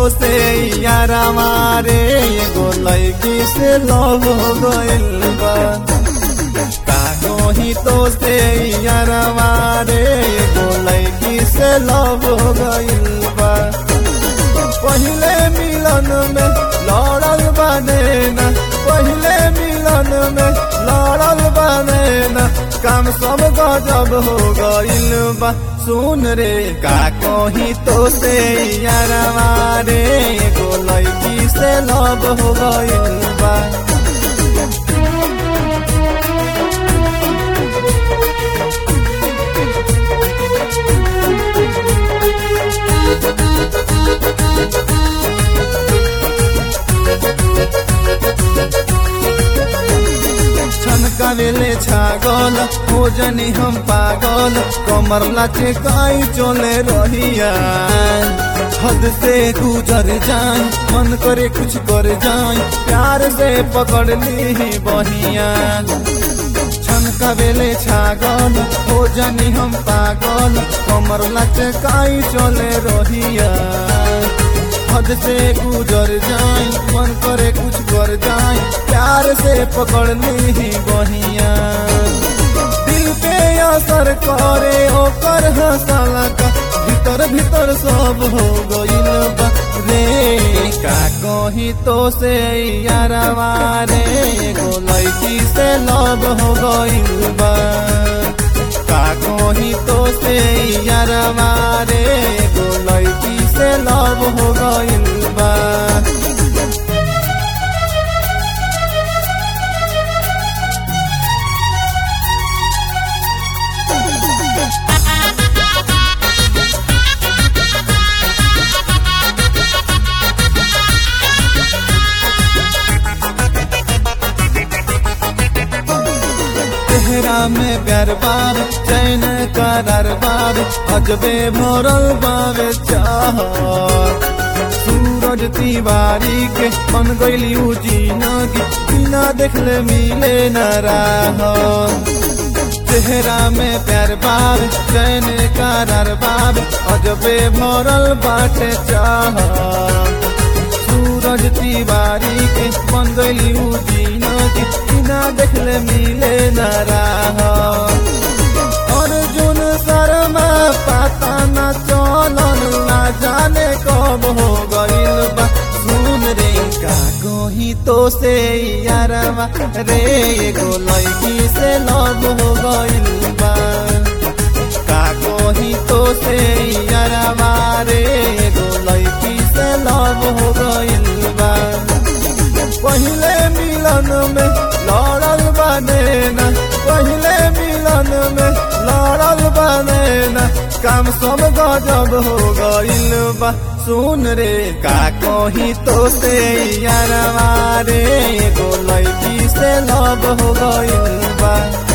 से यारा मारे एगो लड़की से लव हो गइल बा का कही तो से यारा मारे एगो लड़की से लव हो गइल बा पहिले मिलन में लड़ल बने न पहिले मिलन में लड़ल बने न काम सब गजब हो गइल बा सुन रे का कही तो से यारवा रे एगो लड़की से लब हो गइल बा छनका बेले छागल हो जनी हम पागल कमर लाचे काई चले रहिया हद से गुजर जाए मन करे कुछ कर जाए प्यार से पकड़ ली बहिया छनका बेले छागल हो जनी हम पागल कमर लाचे काई चले रहिया हद से गुजर जाए मन करे कुछ कर जाए प्यार से पकड़ ली बहिया दिल पे असर करे ओकर हंसला का भीतर भीतर सब हो गइल बा रे का कही तो से यारवा रे एगो लड़की से लब हो गइल बा का कही तो से यारवा रे एगो लड़की से लब हो गइल बा तेहरा में प्यार बार चैन करार बार अजबे भरल बावे चाह सूरज तिवारी के बन गइली जिंदगी बिना देखले मिले न राह चेहरा में प्यार बार चैन करार बार अजबे भरल बाटे चाह सूरज तिवारी के बन गइली जिंदगी बिना देखले मिले न राह अर्जुन शर्मा पता न चलल ना जाने कब हो गइल बा सुन रे का कही तो से यारवा रे एगो लड़की से लब हो गइल बा का कही तो से यारवा रे एगो लड़की से लब हो गइल बा पहिले मिलन में लड़ल बने न पहिले मिलन में लड़ल बने न काम सब गजब हो गइल बा सुन रे का कही तो से यारवा रे एगो लड़की से लब हो गइल बा